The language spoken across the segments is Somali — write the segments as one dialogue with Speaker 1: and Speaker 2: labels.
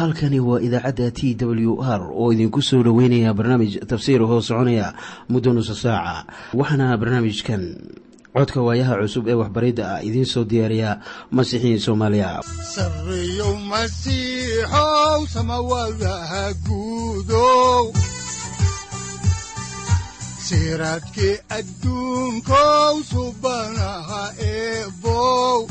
Speaker 1: halkani waa idaacadda t w r oo idinku soo dhoweynaya barnaamij tafsiir hoo soconaya muddo nusa saaca waxaana barnaamijkan codka waayaha cusub ee waxbaridda ah idiin soo diyaariya masiixiin soomaaliya
Speaker 2: sareyow masiixow samawadaha guudow siraadkii adduunkow subanaha eebow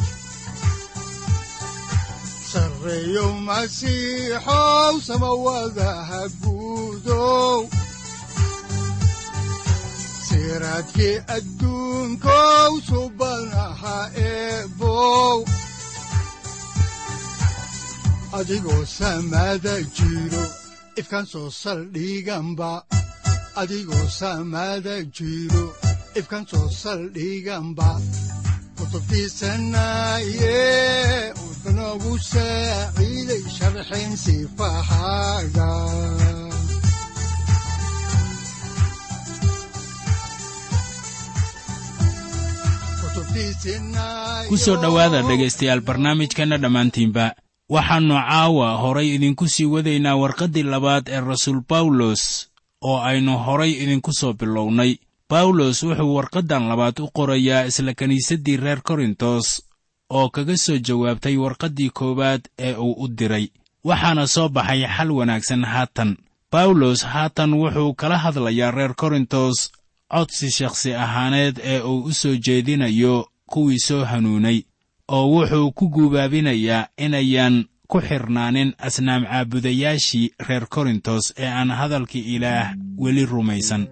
Speaker 2: sareyow masiixow samawadaha guudow siraadkii adduunkow subanaha eebow adigoo samada jiro ifkaan soo saldhiganba adigoo samada jiro ifkaan soo saldhiganba kutubtiisanaye udanogu saaciiday sharxin sifahaaga
Speaker 3: ku soo dhowaada dhegaystayaal barnaamijkanna dhammaantiinba waxaannu caawa horay idinku sii wadaynaa warqaddii labaad ee rasuul bawlos oo aynu horay idinku soo bilownay bawlos wuxuu warqaddan labaad u qorayaa isla kiniisaddii reer korintos oo kaga soo jawaabtay warqaddii koowaad ee uu u diray waxaana soo baxay xal wanaagsan haatan bawlos haatan wuxuu kala hadlayaa reer korintos codsi shakhsi ahaaneed ee uu u soo jeedinayo kuwii soo hanuunay oo wuxuu ku guubaabinayaa inayan ku xidhnaanin asnaam caabudayaashii reer korintos ee aan hadalkii ilaah weli rumaysan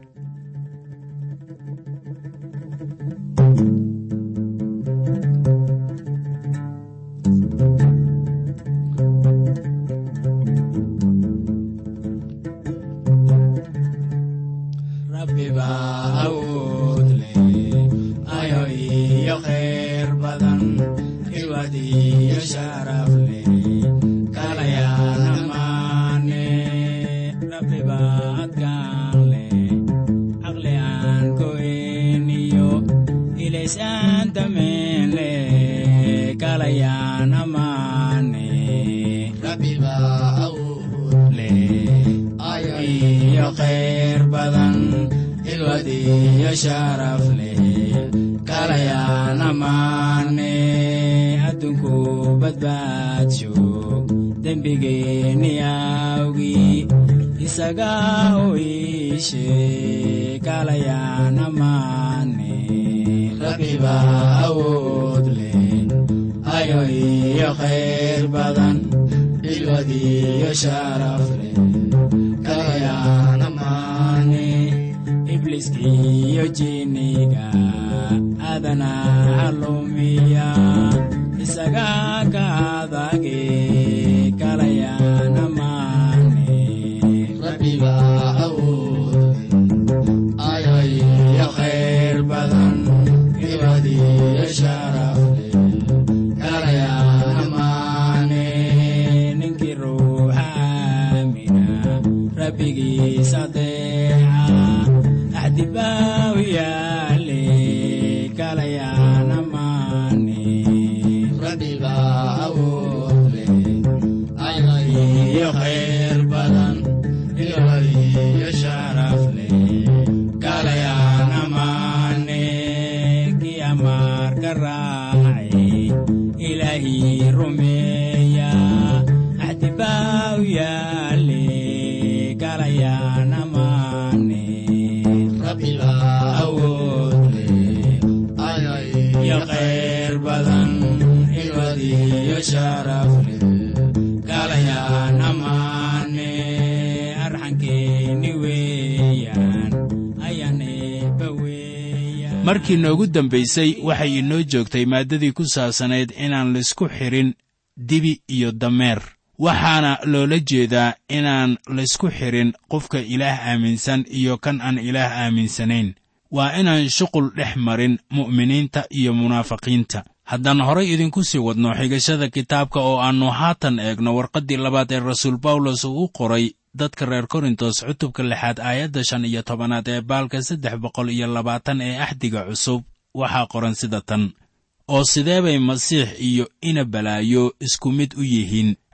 Speaker 3: markii noogu dambaysay waxay inoo joogtay maaddadii ku saabsanayd inaan laysku xidhin dibi iyo dameer waxaana loola jeedaa inaan laysku xidhin qofka ilaah aaminsan iyo kan aan ilaah aaminsanayn waa inaan shuqul dhex marin mu'miniinta iyo munaafiqiinta haddaan horay idinku sii wadno xigashada kitaabka oo aannu haatan eegno warqaddii labaad ee rasuul bawlos uu u qoray dadka reer korintos cutubka lixaad aayadda shan iyo tobanaad ee baalka saddex boqol iyo labaatan ee axdiga cusub waxaa qoran sida tan oo sidee bay masiix iyo ina balaayo isku mid u yihiin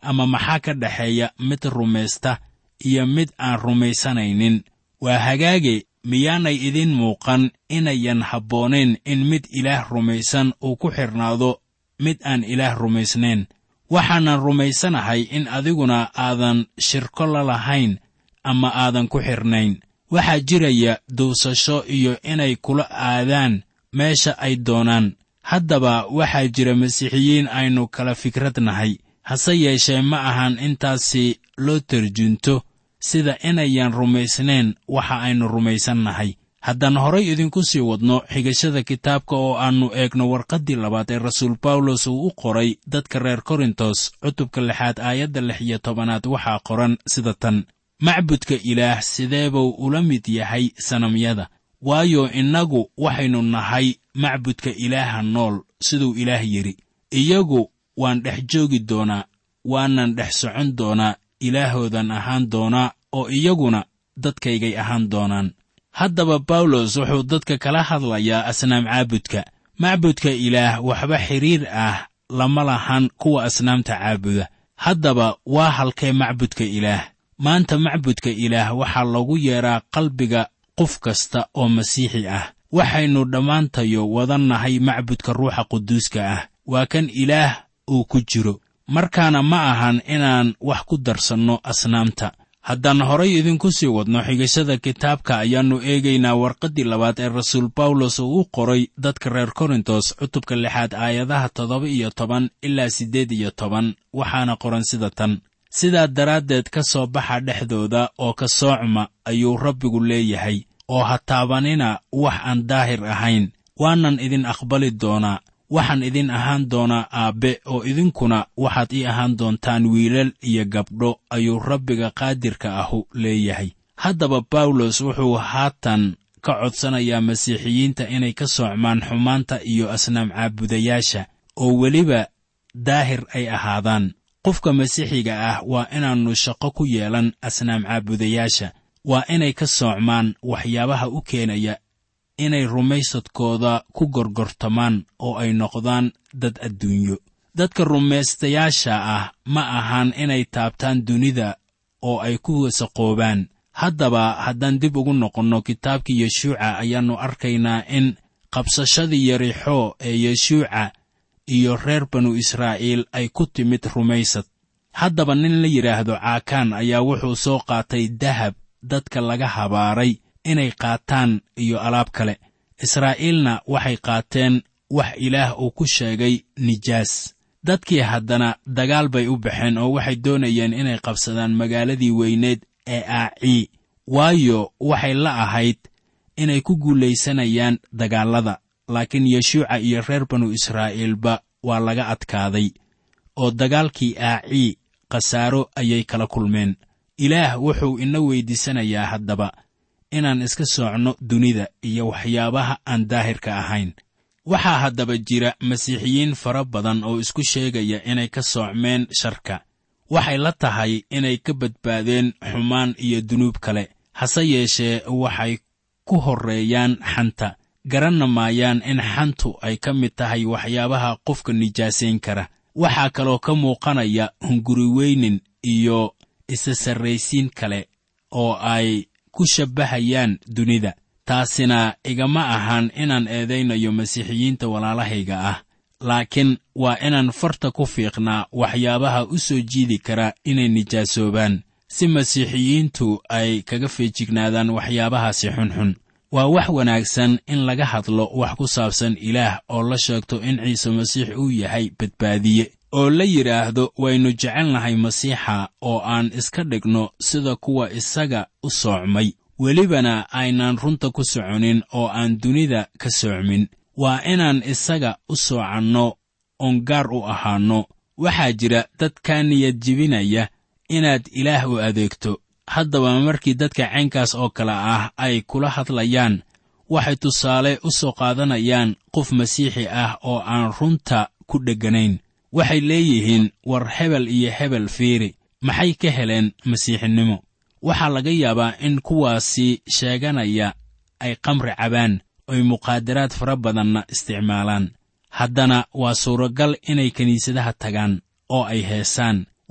Speaker 3: ama maxaa ka dhexeeya mid rumaysta iyo mid aan rumaysanaynin waa hagaage miyaanay idiin muuqan inayan habboonayn in mid ilaah rumaysan uu ku xidhnaado mid aan ilaah rumaysnayn waxaanan rumaysanahay in adiguna aadan shirko la lahayn ama aadan ku xidhnayn waxaa jiraya duusasho iyo inay kula aadaan meesha ay doonaan haddaba waxaa jira masiixiyiin aynu kala fikrad nahay hase yeeshee ma ahan intaasi loo tarjunto sida inayan rumaysnayn waxa aynu rumaysannahay haddaan horay idinku sii wadno xigashada kitaabka oo aannu eegno warqaddii labaad ee rasuul bawlos uu u qoray dadka reer korintos cutubka lixaad aayadda lix iyo tobanaad waxaa qoran sida tan macbudka ilaah sidee buu ula mid yahay sanamyada waayo innagu waxaynu nahay macbudka ilaaha nool siduu ilaah yidhi iyagu waan dhex joogi doonaa waanan dhex socon doonaa ilaahoodan ahaan doonaa oo iyaguna dadkaygay ahaan doonaan haddaba bawlos wuxuu dadka kala hadlayaa asnaam caabudka macbudka ilaah waxba xidhiir ah lama lahan kuwa asnaamta caabuda haddaba waa halkee macbudka ilaah maanta macbudka ilaah waxaa lagu yeedhaa qalbiga qof kasta oo masiixi ah waxaynu dhammaantayo wadannahay macbudka ruuxa quduuska ah waa kan ilaah uu ku jiro markaana ma ahan inaan wax ku darsanno asnaamta haddaan horay idinku sii wadno xigashada kitaabka ayaannu eegaynaa warqaddii labaad ee rasuul bawlos uu u qoray dadka reer korintos cutubka lixaad aayadaha toddoba iyo toban ilaa siddeed iyo toban waxaana qoran sida tan sidaa daraaddeed ka soo baxa dhexdooda oo ka soocma ayuu rabbigu leeyahay oo ha taabanina wax aan daahir ahayn waanan idin aqbali doonaa waxaan idin ahaan doonaa aabbe oo idinkuna waxaad ii ahaan doontaan wiilal iyo gabdho ayuu rabbiga qaadirka ahu leeyahay haddaba bawlos wuxuu haatan ka codsanayaa masiixiyiinta inay ka soocmaan xumaanta iyo asnaam caabudayaasha oo weliba daahir ay ahaadaan qofka masiixiga ah waa inaannu shaqo ku yeelan asnaam caabudayaasha waa inay ka soocmaan waxyaabaha u keenaya inay rumaysadkooda ku gorgortamaan oo ay noqdaan dad adduunyo dadka rumaystayaasha ah ma ahan inay taabtaan dunida oo ay ku wasaqoobaan haddaba haddaan dib ugu noqonno kitaabkii yeshuuca ayaannu arkaynaa in qabsashadii yarixoo ee yeshuuca iyo reer banu israa'iil ay ku timid rumaysad haddaba nin la yidhaahdo caakaan ayaa wuxuu soo qaatay dahab dadka laga habaaray inay qaataan iyo alaab kale israa'iilna waxay qaateen wax ilaah uu ku sheegay nijaas dadkii haddana dagaal bay u baxeen oo waxay doonayeen inay qabsadaan magaaladii weyneed ee aacii waayo waxay la ahayd inay ku guulaysanayaan dagaallada laakiin yeshuuca iyo reer banu israa'iilba waa laga adkaaday oo dagaalkii aacii khasaaro ayay kala kulmeen ilaah wuxuu ina weyddiisanayaa haddaba inaan iska soocno dunida iyo waxyaabaha aan daahirka ahayn waxaa haddaba jira masiixiyiin fara badan oo isku sheegaya inay ka soocmeen sharka waxay la tahay inay ka badbaadeen xumaan iyo dunuub kale hase yeeshee waxay ku horreeyaan xanta garanna maayaan in xantu ay ka mid tahay waxyaabaha qofka nijaasayn kara waxaa kaloo ka muuqanaya hunguriweynin iyo isa sarraysiin kale oo ay ku shabbahayaan dunida taasina igama ahan inaan eedaynayo masiixiyiinta walaalahayga ah laakiin waa inaan farta ku fiiqnaa waxyaabaha u soo jiidi kara inay nijaasoobaan si masiixiyiintu ay kaga feejignaadaan waxyaabahaasi xunxun waa wax wanaagsan in laga hadlo wax ku saabsan ilaah oo la sheegto in ciise masiix uu yahay badbaadiye oo la yidhaahdo waynu jecelnahay masiixa oo aan iska dhigno sida kuwa isaga u soocmay welibana aynaan runta ku soconin oo aan dunida ka soocmin waa inaan isaga u soocanno oon gaar u ahaanno waxaa jira dad kaa niyad jebinaya inaad ilaah u adeegto haddaba markii dadka caynkaas oo kale ah ay kula hadlayaan waxay tusaale u soo qaadanayaan qof masiixi ah oo aan runta ku dhegganayn waxay leeyihiin war hebel iyo hebel fiiri maxay ka heleen masiixinimo waxaa laga yaabaa in kuwaasi sheeganaya ay qamri cabaan oy muqaadaraad fara badanna isticmaalaan haddana waa suuragal inay kiniisadaha tagaan oo ay heesaan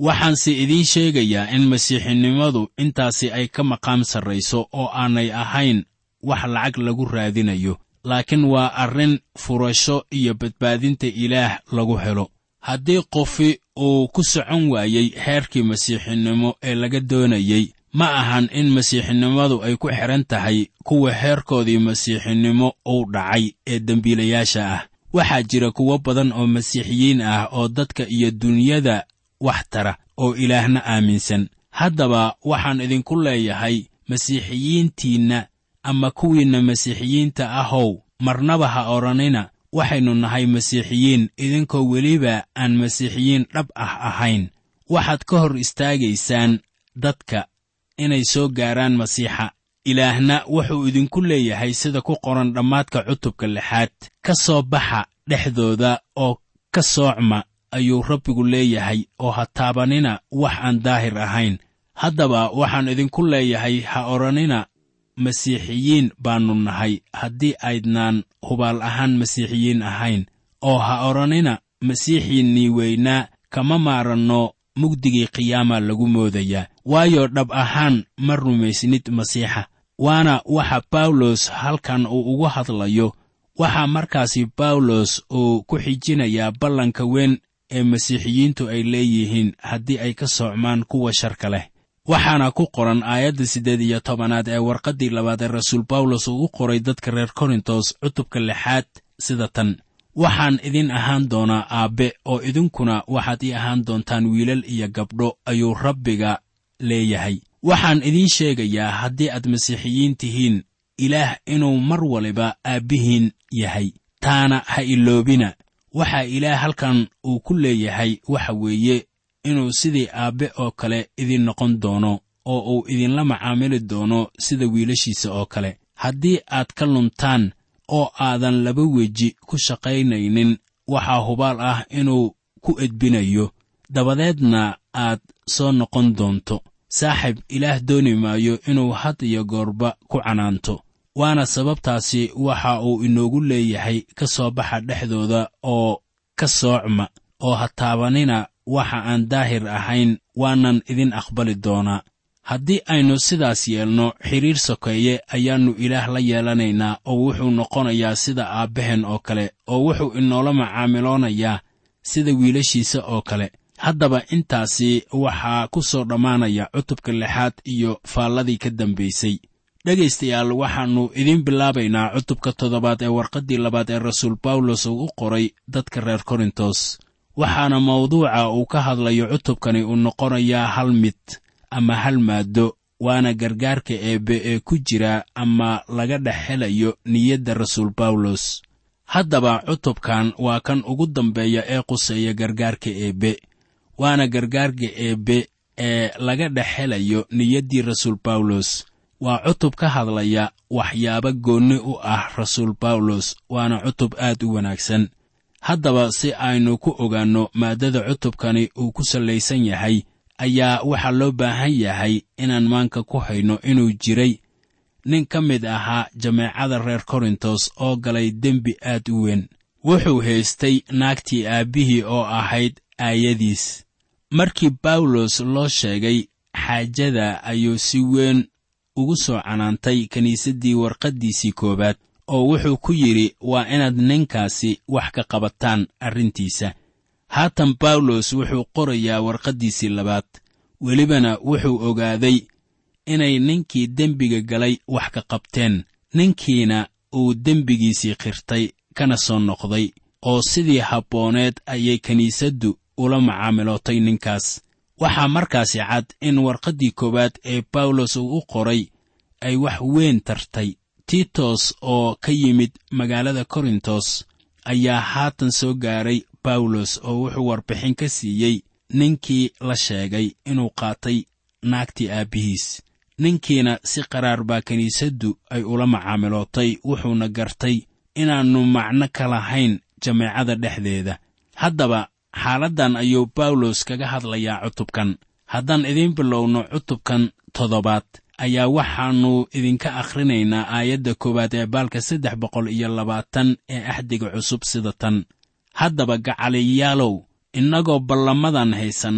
Speaker 3: waxaanse idiin sheegayaa in masiixinimadu intaasi ay ka maqaam sarrayso oo aanay ahayn wax lacag lagu raadinayo laakiin waa arrin furasho iyo badbaadinta ilaah lagu helo haddii qofi uu ku socon waayey heerkii masiixinimo ee laga doonayey ma ahan in masiixinimadu ay ku xidhan tahay kuwa heerkoodii masiixinimo uu dhacay ee dembiilayaasha ah waxaa jira kuwo badan oo masiixiyiin ah oo dadka iyo dunyada wax tara oo ilaahna aaminsan haddaba waxaan idinku leeyahay masiixiyiintiinna ama kuwiinna masiixiyiinta ahow marnaba ha odhanina waxaynu nahay masiixiyiin idinkoo weliba aan masiixiyiin dhab ah ahayn waxaad ka hor istaagaysaan dadka inay soo gaaraan masiixa ilaahna wuxuu idinku leeyahay sida ku qoran dhammaadka cutubka lixaad ka soo baxa dhexdooda oo ka soocma ayuu rabbigu leeyahay oo ha taabanina wax aan daahir ahayn haddaba waxaan idinku leeyahay ha odhanina masiixiyiin baannu nahay haddii aydnaan hubaal ahaan masiixiyiin ahayn oo ha odhanina masiixiinnii weynaa kama maaranno mugdigii qiyaama lagu moodayaa waayo dhab ahaan ma rumaysnid masiixa waana waxa bawlos halkan uu ugu hadlayo waxaa markaasi bawlos uu ku xijinayaa ballanka weyn ee masiixiyiintu ay leeyihiin haddii ay ka socmaan kuwa sharka leh waxaana ku qoran aayadda siddeed iyo tobanaad ee warqaddii labaad ee rasuul bawlos uu u qoray dadka reer korintos cutubka lixaad sida tan waxaan idin ahaan doonaa aabbe oo idinkuna waxaad ii ahaan doontaan wiilal iyo gabdho ayuu rabbiga leeyahay waxaan idiin sheegayaa haddii aad masiixiyiin tihiin ilaah inuu mar waliba aabbihiin yahay taana ha iloobina waxaa ilaah halkan uu ku leeyahay waxa weeye inuu sidii aabbe oo kale idin noqon doono oo uu idinla macaamili doono sida wiilashiisa oo kale haddii aad ka luntaan oo aadan laba weji ku shaqaynaynin waxaa hubaal ah inuu ku edbinayo dabadeedna aad soo noqon doonto saaxib ilaah dooni maayo inuu had iyo goorba ku canaanto waana sababtaasi waxa uu inoogu leeyahay ka soo baxa dhexdooda oo ka soocma oo ha taabanina waxa aan daahir ahayn waanan idin aqbali doonaa haddii aynu sidaas yeelno xidhiir sokeeye ayaannu ilaah la yeelanaynaa oo wuxuu noqonayaa sida aabbaheen oo kale oo wuxuu inoola macaamiloonayaa sida wiilashiisa oo kale haddaba intaasi waxaa ku soo dhammaanaya cutubka lixaad iyo faalladii ka dambaysay dhegaystayaal waxaannu idiin bilaabaynaa cutubka toddobaad ee warqaddii labaad ee rasuul bawlos uu u qoray dadka reer korintos waxaana mawduuca uu ka hadlayo cutubkani uu noqonayaa hal mid ama hal maaddo waana gargaarka eebbe ee ku jira ama laga dhex helayo niyadda rasuul bawlos haddaba cutubkan waa kan ugu dambeeya ee quseeya gargaarka eebbe waana gargaarka eebbe ee laga dhex helayo niyaddii rasuul bawlos waa cutub ka hadlaya waxyaabo goonni u ah rasuul bawlos waana cutub aad u wanaagsan haddaba si aynu ku ogaanno maaddada cutubkani uu ku sallaysan yahay ayaa waxaa loo baahan yahay inaan maanka ku hayno inuu jiray nin ka mid ahaa jameecada reer korintos oo galay dembi aad u weyn wuxuu haystay naagtii aabbihii oo ahayd aayadiis markii bawlos loo sheegay xaajada ayuu si weyn ugu soo canaantay kiniisaddii warqaddiisii koowaad oo wuxuu ku yidhi waa inaad ninkaasi wax ka qabataan arrintiisa haatan bawlos wuxuu qorayaa warqaddiisii labaad welibana wuxuu ogaaday inay ninkii dembiga galay wax ka qabteen ninkiina uu dembigiisii qirtay kana soo noqday oo sidii habbooneed ayay kiniisaddu ula macaamilootay ninkaas waxaa markaasi cad in warqaddii koowaad ee bawlos uu u qoray ay wax weyn tartay tiitos oo ka yimid magaalada korintos ayaa haatan soo gaaray bawlos oo wuxuu warbixin ka siiyey ninkii la sheegay inuu qaatay naagtii aabbihiis ninkiina si qaraar baa kiniisaddu ay ula macaamilootay wuxuuna gartay inaannu macno ka lahayn jameecada dhexdeeda haddaba xaaladdan ayuu bawlos kaga hadlayaa cutubkan haddaan idiin bilowno cutubkan toddobaad ayaa waxaannu idinka akhrinaynaa aayadda koowaad ee baalka saddex boqol iyo labaatan ee axdiga cusub sida tan haddaba gacaliyaalow innagoo ballamadan haysanna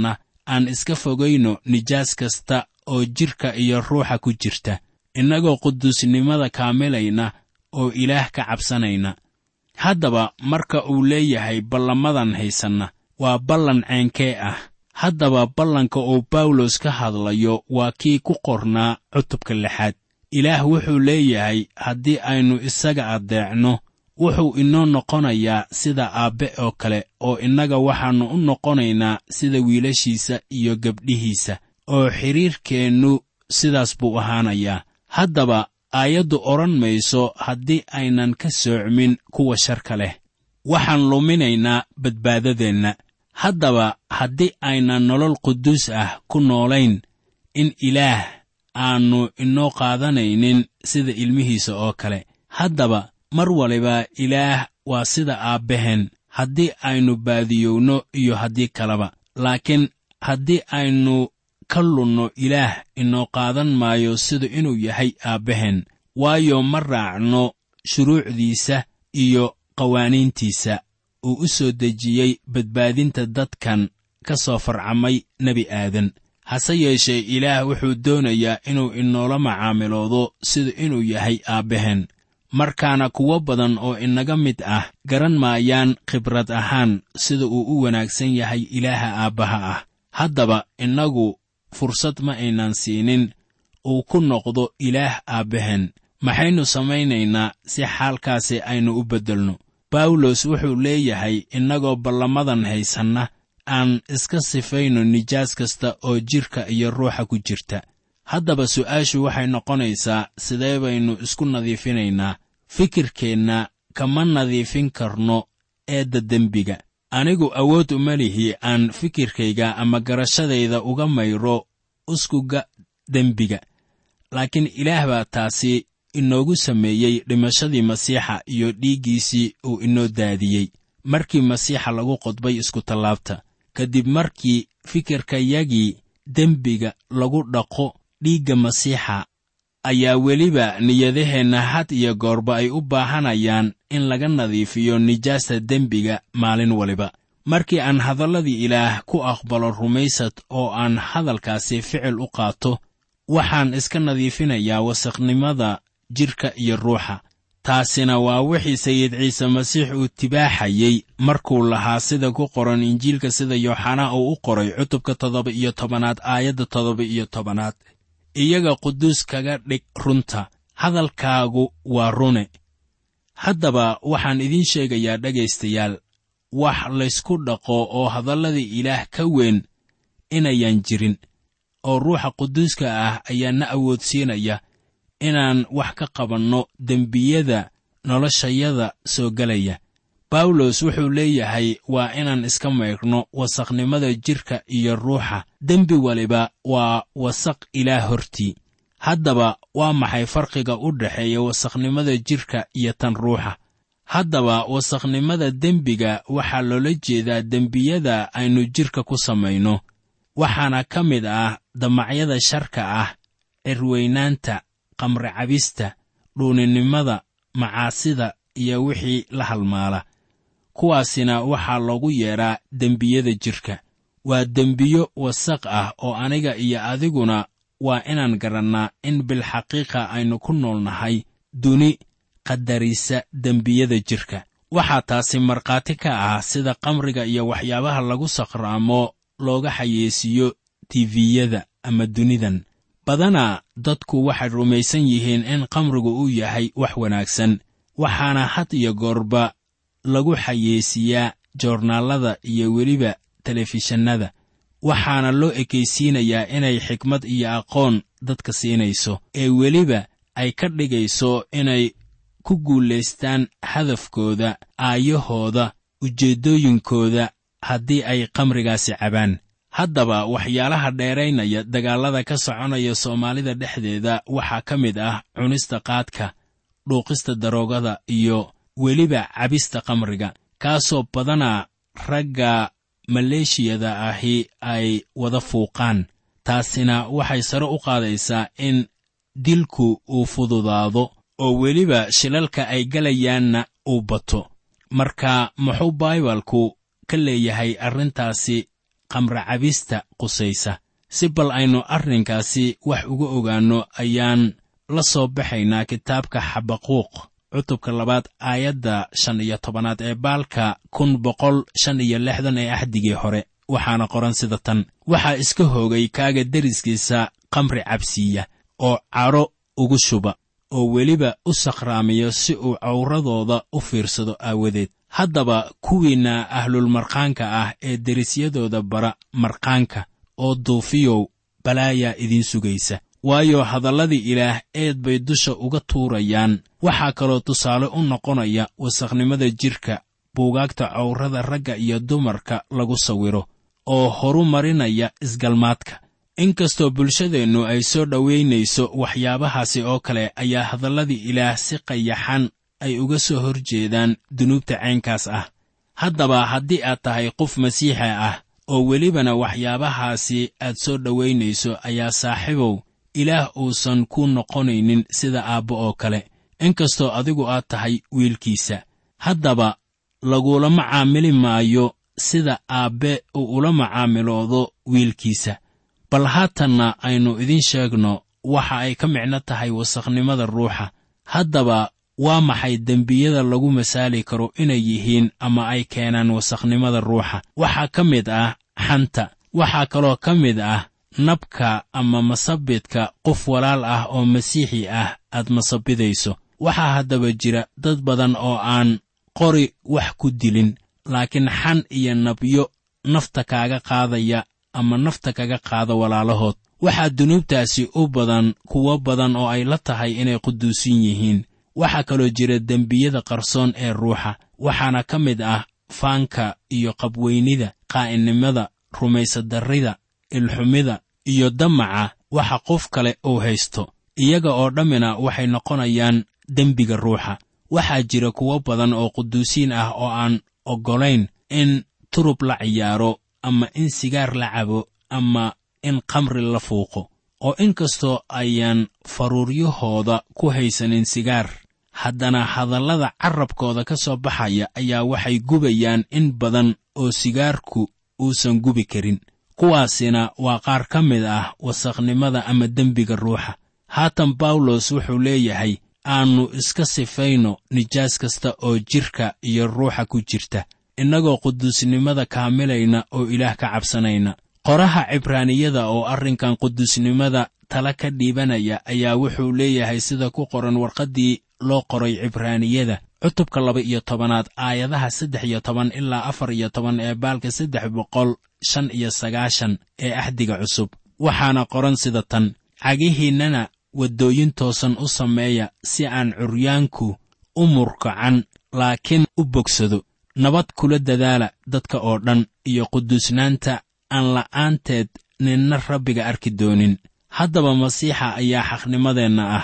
Speaker 3: aan iska fogayno nijaas kasta oo jidhka iyo ruuxa ku jirta innagoo quduusnimada kaamilayna oo ilaah ka cabsanayna haddaba marka uu leeyahay ballamadan haysanna waa ballan ceenkee ah haddaba ballanka uu bawlos ka hadlayo waa kii ku qornaa cutubka lixaad ilaah wuxuu leeyahay haddii aynu isaga addeecno wuxuu inoo noqonayaa sida aabbe oo kale oo innaga waxaannu u noqonaynaa sida wiilashiisa iyo gabdhihiisa oo xidhiirkeennu sidaas buu ahaanayaa haddaba aayaddu odhan mayso haddii aynan ka soocmin kuwa sharka leh waxaan luminaynaa badbaadadeenna haddaba haddii aynan nolol quduus ah ku noolayn in ilaah aannu inoo qaadanaynin sida ilmihiisa oo kale haddaba mar waliba ilaah waa sida aabbaheen haddii aynu baadiyowno iyo haddii kaleba laakiin haddii aynu ka lunno ilaah inoo qaadan maayo sida inuu yahay aabbaheen waayo ma raacno shuruucdiisa iyo qawaaniintiisa uu u soo dejiyey badbaadinta dadkan ka soo farcamay nebi aadan hase yeeshee ilaah wuxuu doonayaa inuu inoola macaamiloodo sida inuu yahay aabbaheen markaana kuwo badan oo inaga mid ah garan maayaan khibrad ahaan sida uu u wanaagsan yahay ilaaha aabbaha ah haddaba innagu fursad ma aynan siinin uu ku noqdo ilaah aabbaheen maxaynu samaynaynaa si xaalkaasi aynu u beddelno bawlos wuxuu leeyahay innagoo ballamadan haysanna aan iska sifayno nijaas kasta oo jidhka iyo ruuxa ku jirta haddaba su'aashu waxay noqonaysaa sidee baynu isku nadiifinaynaa fikirkeenna kama nadiifin karno eedda dembiga anigu awood uma lihi aan fikirkayga ama garashadayda uga mayro uskuga dembiga laakiin ilaah baa taasi inoogu sameeyey dhimashadii masiixa iyo dhiiggiisii uu inoo daadiyey markii masiixa lagu qodbay iskutallaabta kadib markii fikirkayagii dembiga lagu dhaqo dhiigga masiixa ayaa weliba niyadaheenna had iyo goorba ay u baahanayaan in laga nadiifiyo nijaasta dembiga maalin waliba markii aan hadalladii ilaah ku aqbalo rumaysad oo aan hadalkaasi ficil u qaato waxaan iska nadiifinayaa wasakhnimada jidhka iyo ruuxa taasina waa wixii sayid ciise masiix uu tibaaxayey markuu lahaa sida ku qoran injiilka sida yooxanaa uu u qoray cutubka toddoba iyo tobanaad aayadda toddoba iyo tobanaad iyaga quduus kaga dhig runta hadalkaagu waa rune haddaba waxaan idiin sheegayaa dhegaystayaal wax laysku dhaqo oo hadalladii ilaah ka weyn inayan jirin oo ruuxa quduuska ah ayaa na awoodsiinaya inaan wax ka qabanno dembiyada noloshayada soo gelaya bawlos wuxuu leeyahay waa inaan iska maydhno wasakhnimada jidhka iyo ruuxa dembi waliba waa wasaq ilaah hortii haddaba waa maxay farqiga u dhexeeya wasakhnimada jidhka iyo tan ruuxa haddaba wasakhnimada dembiga waxaa loola jeedaa dembiyada aynu jidhka ku samayno waxaana ka mid ah damacyada sharka ah cirweynaanta qamri cabista dhuuninimada macaasida iyo wixii la halmaala kuwaasina waxaa loogu yeedhaa dembiyada jidhka waa dembiyo wasaq ah oo aniga iyo adiguna waa inaan garannaa in bilxaqiiqa aynu ku nool nahay duni qadarisa dembiyada jidhka waxaa taasi markhaati ka ah sida qamriga iyo waxyaabaha lagu sakhraamo looga xayeesiiyo tifiyada ama dunidan badanaa dadku waxay rumaysan yihiin in qamrigu uu yahay wax wanaagsan waxaana had iyo goorba lagu xayeesiiyaa joornaallada iyo weliba telefishannada waxaana loo ekaysiinayaa inay xikmad iyo aqoon dadka siinayso ee weliba ay ka dhigayso inay ku guulaystaan hadafkooda aayahooda ujeeddooyinkooda haddii ay qamrigaasi cabaan haddaba waxyaalaha dheeraynaya dagaallada ka soconaya soomaalida dhexdeeda waxaa ka mid ah cunista qaadka dhuuqista daroogada iyo weliba cabista qamriga kaasoo badanaa ragga maleeshiyada ahi ay wada fuuqaan taasina waxay sare u qaadaysaa in dilku uu fududaado oo weliba shilalka ay galayaanna uu bato marka muxuu baibalku ka leeyahay arrintaasi qamracabista qusaysa si bal aynu arrinkaasi wax uga ogaanno ayaan la soo baxaynaa kitaabka xabaquuq cutubka labaad aayadda shan iyo tobanaad ee baalka kun boqol shan iyo lixdan ee axdigii hore waxaana qoran sida tan waxaa iska hoogay kaaga deriskiisa qamri cabsiiya oo cadho ugu shuba oo weliba u sakhraamiyo si uu cawradooda u fiirsado aawadeed haddaba kuwiinna ahlulmarkhaanka ah ee derisyadooda bara markhaanka oo duufiyow balaayaa idiin sugaysa waayo hadalladii ilaah eed bay dusha uga tuurayaan waxaa kaloo tusaale u noqonaya wasakhnimada jidhka buugaagta cawrada ragga iyo dumarka lagu sawiro oo horu marinaya isgalmaadka inkastoo bulshadeennu ay soo dhowaynayso waxyaabahaasi oo kale ayaa hadalladii ilaah si qayaxan ay uga soo hor jeedaan dunuubta caynkaas ah haddaba haddii aad tahay qof masiixa ah oo welibana waxyaabahaasi aad soo dhowaynayso ayaa saaxiibow ilaah uusan ku noqonaynin sida aabbo oo kale inkastoo adigu aad tahay wiilkiisa haddaba lagula macaamili maayo sida aabbe uu ula macaamiloodo wiilkiisa bal haatanna aynu idiin sheegno waxa ay ka micno tahay wasakhnimada ruuxa haddaba waa maxay dembiyada lagu masaali karo inay yihiin ama ay keenaan wasakhnimada ruuxa waxaa ka mid ah xanta waxaa kaloo ka mid ah nabka ama masabidka qof walaal ah oo masiixi ah aad masabidayso waxaa haddaba jira dad badan oo aan qori wax ku dilin laakiin xan iyo nabyo nafta kaaga qaadaya ama nafta kaga qaada walaalahood waxaa dunuubtaasi u badan kuwo badan oo ay la tahay inay quduusin yihiin waxaa kaloo jira dembiyada qarsoon ee ruuxa waxaana ka mid ah faanka iyo qabweynida qaa'inimada rumaysadarrida ilxumida iyo damaca waxa qof kale uu haysto iyaga oo dhammina waxay noqonayaan dembiga ruuxa waxaa jira kuwo badan oo quduusiin ah oo aan oggolayn in turub la ciyaaro ama in sigaar la cabo ama in khamri la fuuqo oo inkastoo ayaan faruuryahooda ku haysanin sigaar haddana hadallada carrabkooda ka soo baxaya ayaa waxay gubayaan in badan oo sigaarku uusan gubi karin kuwaasina waa qaar ka mid ah wasakhnimada ama dembiga ruuxa haatan bawlos wuxuu leeyahay aannu iska sifayno nijaas kasta oo jidhka iyo ruuxa ku jirta innagoo quduusnimada kaamilayna oo ilaah ka cabsanayna qoraha cibraaniyada oo arrinkan quduusnimada tala ka dhiibanaya ayaa wuxuu leeyahay sida ku qoran warqaddii loo qoray cibraaniyada cutubka laba iyo tobanaad aayadaha saddex iyo toban ilaa afar iyo toban ee baalka saddex boqol shan iyo sagaashan ee axdiga cusub waxaana qoran sida tan cagihiinnana waddooyin toosan u sameeya si aan curyaanku u murkacan laakiin u bogsado nabad kula dadaala dadka oo dhan iyo quduusnaanta aan la'aanteed ninna rabbiga arki doonin haddaba masiixa ayaa xaqnimadeenna ah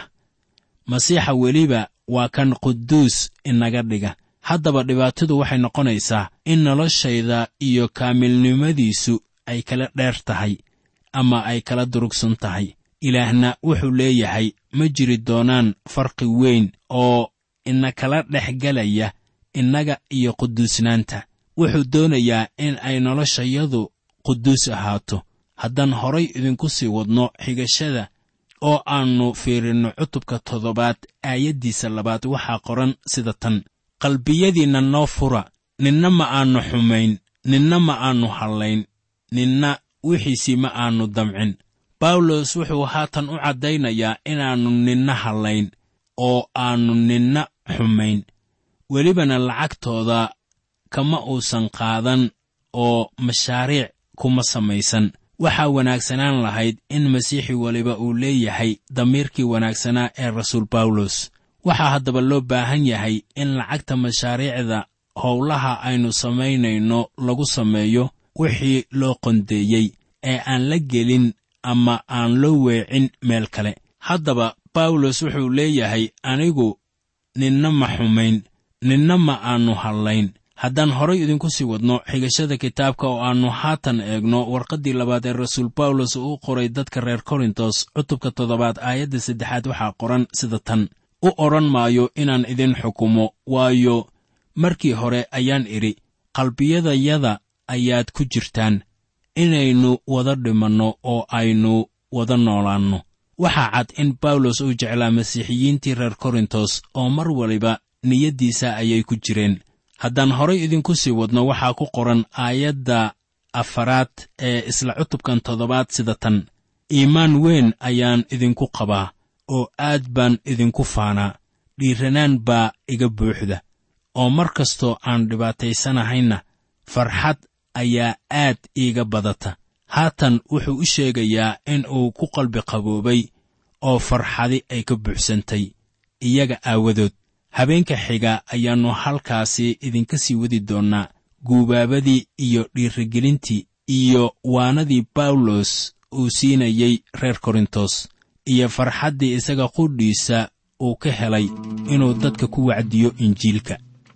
Speaker 3: masiixa weliba waa kan quduus inaga dhiga haddaba dhibaatadu waxay noqonaysaa in noloshayda iyo kaamilnimadiisu ay kala dheer tahay ama ay kala durugsan tahay ilaahna wuxuu leeyahay ma jiri doonaan farqi weyn oo ina kala dhex gelaya innaga iyo quduusnaanta wuxuu doonayaa in ay noloshayadu quduus ahaato haddaan horay idinku sii wadno xigashada oo aannu fiirinno cutubka toddobaad aayaddiisa labaad waxaa qoran sida tan qalbiyadiinna noo fura ninna ma aannu xumayn ninna ma aannu hallayn ninna wixiisii ma aannu damcin bawlos wuxuu haatan u caddaynayaa inaannu ninna hallayn oo aannu ninna xumayn welibana lacagtooda kama uusan qaadan oo mashaariic kuma samaysan waxaa wanaagsanaan lahayd in masiixi weliba uu leeyahay damiirkii wanaagsanaa ee rasuul bawlos waxaa haddaba loo baahan yahay in lacagta mashaariicda howlaha aynu samaynayno lagu sameeyo wixii loo qondeeyey ee aan la gelin ama aan loo weecin meel kale haddaba bawlos wuxuu leeyahay anigu ninna ma xumayn ninna ma aannu hallayn haddaan horay idinku sii wadno xigashada kitaabka oo aannu haatan eegno warqaddii labaad ee rasuul bawlos uu qoray dadka reer korintos cutubka toddobaad aayadda saddexaad waxaa qoran sida tan u odhan maayo inaan idin xukumo waayo markii hore ayaan idhi qalbiyadayada ayaad ku jirtaan inaynu wada dhimanno oo aynu wada noolaanno waxaa cad in bawlos uu jeclaa masiixiyiintii reer korintos oo mar waliba niyaddiisa ayay ku jireen haddaan horay idinku sii wadno waxaa ku qoran aayadda afaraad ee isla cutubkan toddobaad sida tan iimaan weyn ayaan idinku qabaa oo aad baan idinku faanaa dhiiranaan baa iga buuxda oo mar kastoo aan dhibaataysanahayna farxad ayaa aad iiga badata haatan wuxuu u sheegayaa in uu ku qalbi qaboobay oo farxadi ay ka buuxsantay iyaga aawadood habeenka xiga ayaannu halkaasi idinka sii wadi doonnaa guubaabadii iyo dhiirigelintii iyo waanadii bawlos uu siinayey reer korintos iyo farxaddii isaga qudhiisa uu ka helay inuu dadka ku wacdiyo injiilka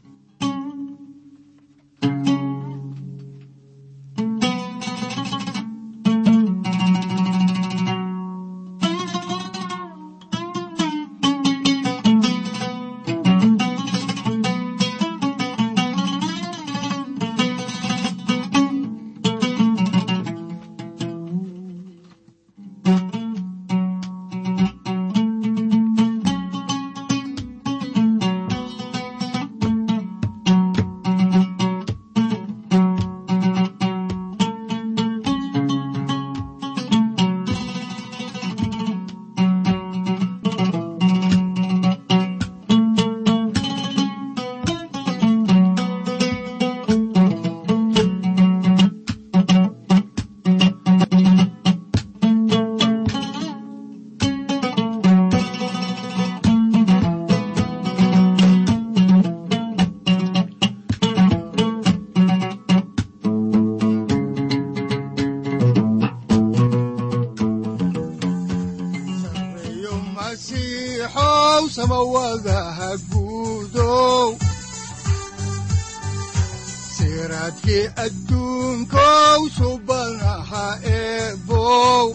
Speaker 2: sareeyo masiixow samawadaha guudow siraadkii adduunkow subanaha eebow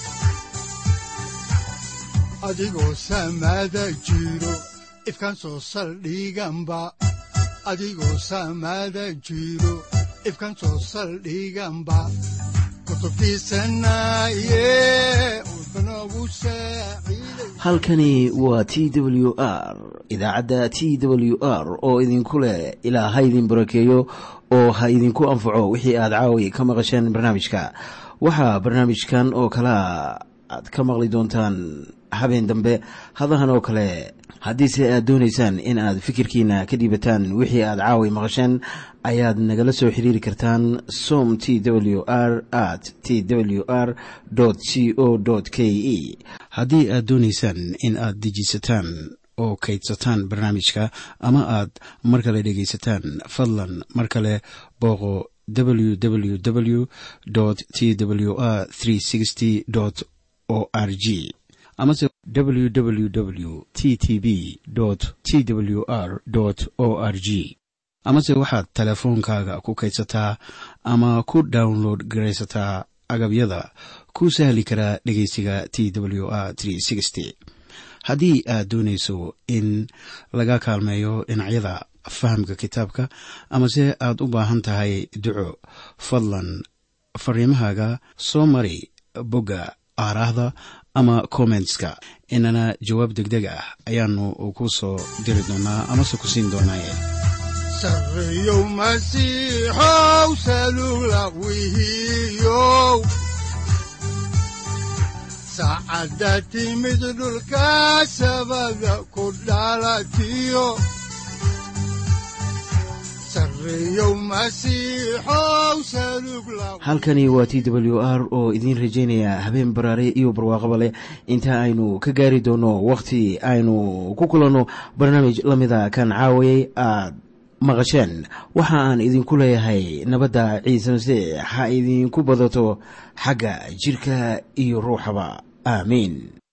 Speaker 2: adigoo samada jiro ifkan soo saldhiganba adigoo samada jiro ifkan soo saldhiganba kutubtiisanaye udbanogu saaciiday
Speaker 1: halkani waa t w r idaacadda t w r oo idinku leh ilaa ha idin barakeeyo oo ha idinku anfaco wixii aad caawi ka maqasheen barnaamijka waxaa barnaamijkan oo kalea aad ka maqli doontaan habeen dambe hadahan oo kale haddiise aad doonaysaan in aad fikirkiina ka dhiibataan wixii aad caawi maqasheen ayaad nagala soo xiriiri kartaan som t w r at t w r c o k e haddii aad doonaysaan in aad dejiisataan oo kaydsataan barnaamijka ama aad mar kale dhegaysataan fadlan mar kale booqo www t w r o r g amase www t t b t w r o r g amase waxaad teleefoonkaaga ku kaydsataa ama ku download garaysataa agabyada ku sahli karaa dhegeysiga t w r haddii aad doonayso in laga kaalmeeyo dhinacyada fahamka kitaabka amase aad u baahan tahay duco fadlan fariimahaaga soo mari bogga aaraahda ama kommentska inana jawaab degdeg ah ayaanu ku soo diri doonaa amase ku siin doonaaye
Speaker 2: sareeyow masiixow salugla wihiyow saacadda timid dhulka sabada ku dhalatiyo sareeyow masiixow salugla
Speaker 1: halkani waa t w r oo idiin rajaynaya habeen baraare iyo barwaaqaba leh inta aynu ka gaari doono wakhti aynu ku kulanno barnaamij la mida kan caawayay aad maqasheen waxa aan idinku leeyahay nabadda ciise masiix ha idinku badato xagga jidhka iyo ruuxaba aamiin